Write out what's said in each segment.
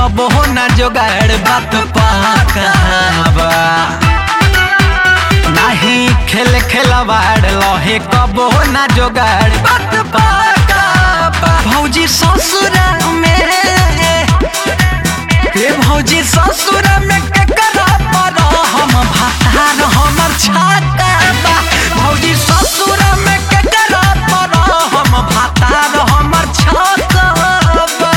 कबो ना जोगाड़ बात पाकाबा नाही खेल खेलवाड़ लहे कबो ना जोगाड़ बात पाकाबा भौजी ससुरा में हे भौजी ससुर में केकरा पर हम भातार हमर छाता बा भौजी ससुर में केकरा पर हम भातार हमर छाता बा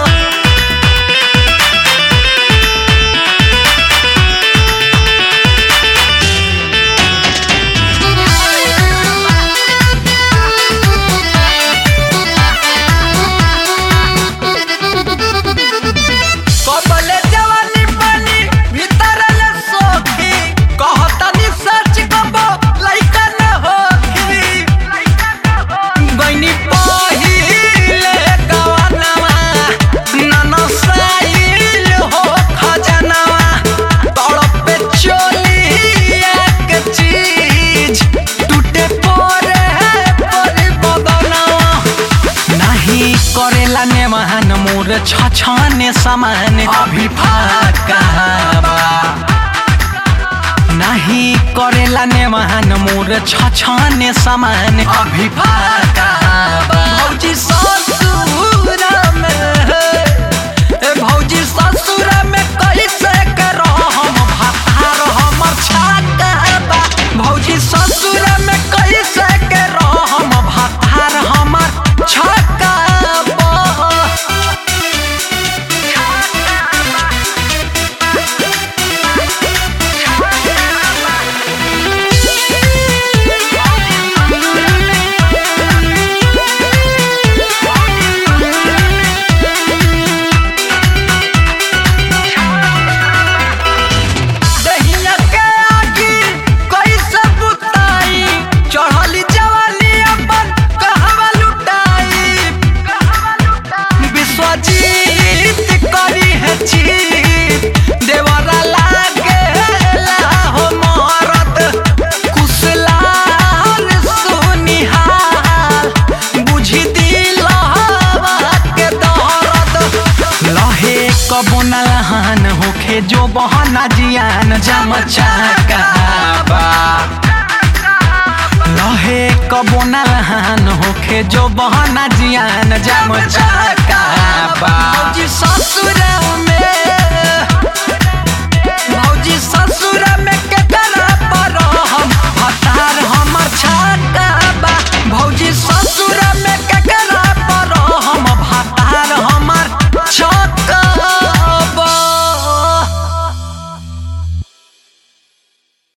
कबले जवानी पानी भीतर ले सोखी कहतनी सच कबो लइका न होखी गइनी पहिले गवनवा नन साइल हो खजनवा तड़पे चोलिया के चीज टूटे परे परी बदनवा नहीं करेला ने महान मोर छछने समान अभी फाकाबा नहीं करेला ने महान मोर छछने समान अभी फाकाबा भौजी ससुर में ए भौजी ससुर में कैसे करो हम भातार हमर छाकाबा भौजी ससुर में कैसे करो हम भातार हमर छाकाबा दहिया के आगी कैसे बुताई चढ़ली जवानी अपन कहवा लुटाई विश्वजीत करी है चीत देवरा लागे हो मरद कुशलाल सुनिहाल बुझी दिलवा के दर्द लहे कबो न लहान होखे जो बहना जियान जम चाकाबा लहे कबो न लहान होखे जो बहना जियान जम चाकाबा जी ससुर